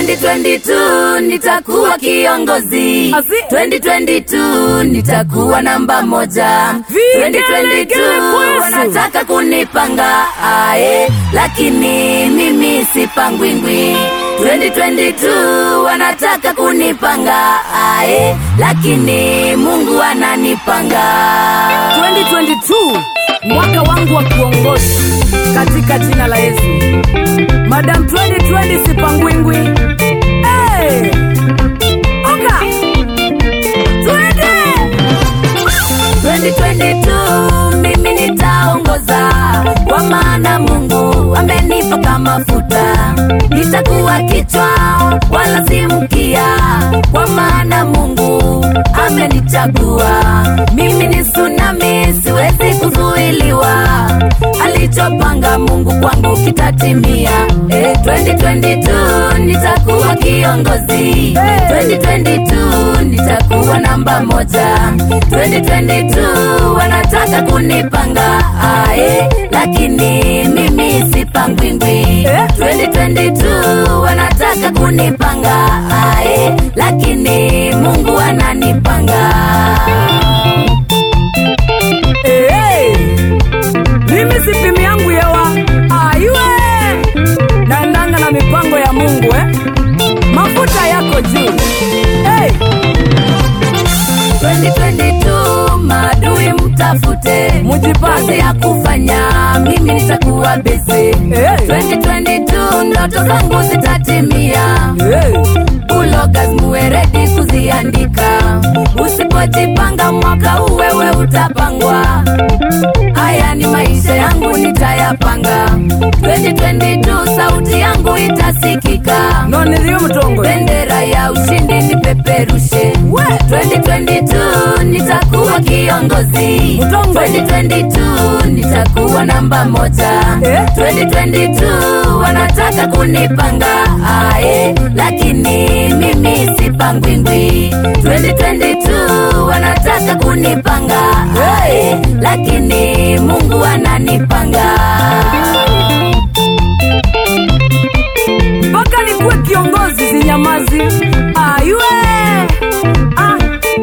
2022 nitakuwa kiongozi Asi. 2022 nitakuwa namba moja Vigelegele 2022 kwesu. wanataka kunipanga ae lakini mimi sipangwingwi 2022 wanataka kunipanga ae lakini mungu ananipanga 2022 mwaka wangu wa kuongoza katika jina la Yesu. Madam 2020 sipangwingwi. Hey! Oka! Twende! 2022 mimi nitaongoza kwa maana mungu amenipaka mafuta nitakuwa kichwa wala si mkia kwa maana mungu amenichagua mimi ni tsunami siwezi kuzuiliwa alichopanga mungu kwangu kitatimia eh, 2022 nitakuwa kiongozi 2022 nitakuwa namba moja 2022 wanataka kunipanga ae lakini mimi sipangwingwi 2022 wanataka kunipanga ae lakini mungu ananipanga Hey! Mimi sipimi yangu yewa aywe naendanga na mipango ya Mungu eh? Mafuta yako juu hey! 2022 maadui mtafute Mujipange. kazi ya kufanya mimi nitakuwa busy Hey! 2022 ndoto zangu zitatimia Hey! ulogas muwe redi kuziandika usipojipanga mwaka huu wewe utapangwa haya ni maisha yangu nitayapanga 2022 sauti yangu itasikika no niliyo mtongo bendera ya ushindi nipeperushe 2022 nitakuwa kiongozi Mtongo. 2022 nitakuwa namba moja Eh? 2022 wanataka kunipanga ae lakini mimi sipangwingwi 2022 wanataka kunipanga ae lakini mungu ananipanga mpaka nikuwe kiongozi zinyamazi aywe ah.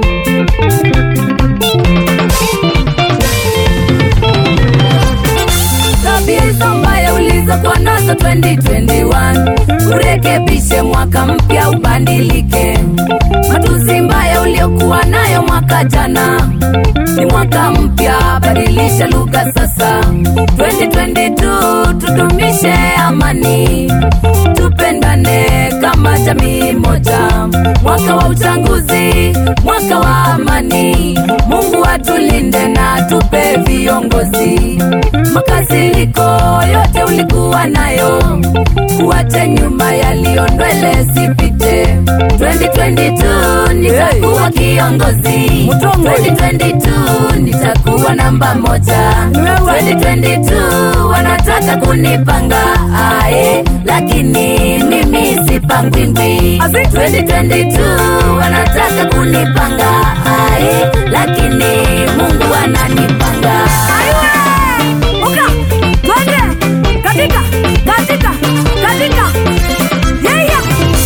tabia hizo mbaya ulizokuwa nazo 2021 urekebishe mwaka mpya ubadilike matusi mbaya uliokuwa nayo mwaka jana ni mwaka mpya badilisha lugha sasa 2022 tudumishe amani tupendane kama jamii moja mwaka wa uchaguzi mwaka wa amani mungu atulinde na tupe viongozi makasiriko yote ulikuwa nayo kuache nyuma yaliyo ndwele sipite 2022 nitakuwa kiongozi Mtongo. 2022 nitakuwa namba moja Wewe. 2022 wanataka kunipanga ae lakini mimi sipangwingwi Azi. 2022 wanataka kunipanga ae lakini mungu ananipanga Aiwe! Uka! Twende! Katika! Katika! Katika! Yeya!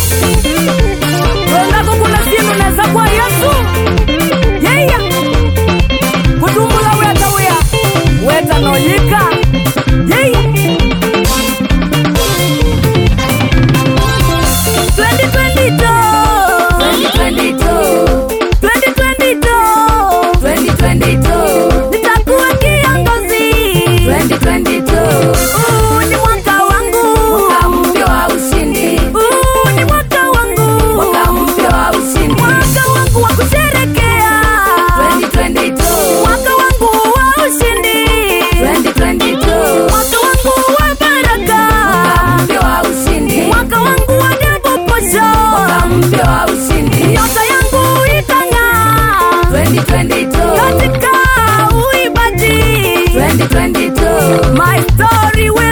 Wendako kuna simu neza kwa Yesu. Yeya! Kutumbula weta wea. Weta noyika. Yeya! 2022 2022. 2022 Nitakuwa kiongozi. 2022 Huu ni mwaka wangu. mwaka mpya wa ushindi Huu ni mwaka wangu. mwaka mpya wa ushindi Mwaka wangu wa kusherekea. 2022 Mwaka wangu wa ushindi. 2022 Mwaka wangu wa baraka. mpya wa ushindi Mwaka wangu wa double portion. mwaka mpya wa ushindi Nyota yangu itang'aa 2022 katika uibaji. 2022 My story will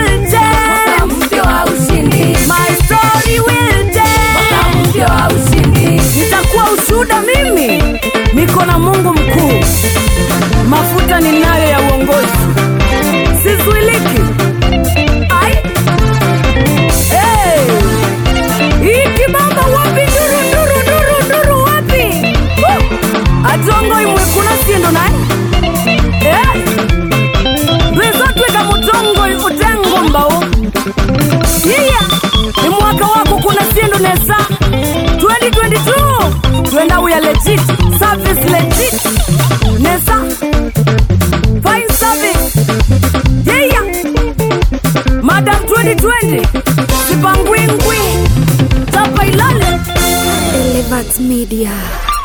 kuna siendo naye Eh. ndwizotwika mutongo utengo mbao iya ni mwaka wako kuna siendo nesa 2022 twenda uya legit service legit nesa fine service yeah madam 2020 sipangwingwi tapa ilale Elevat Media.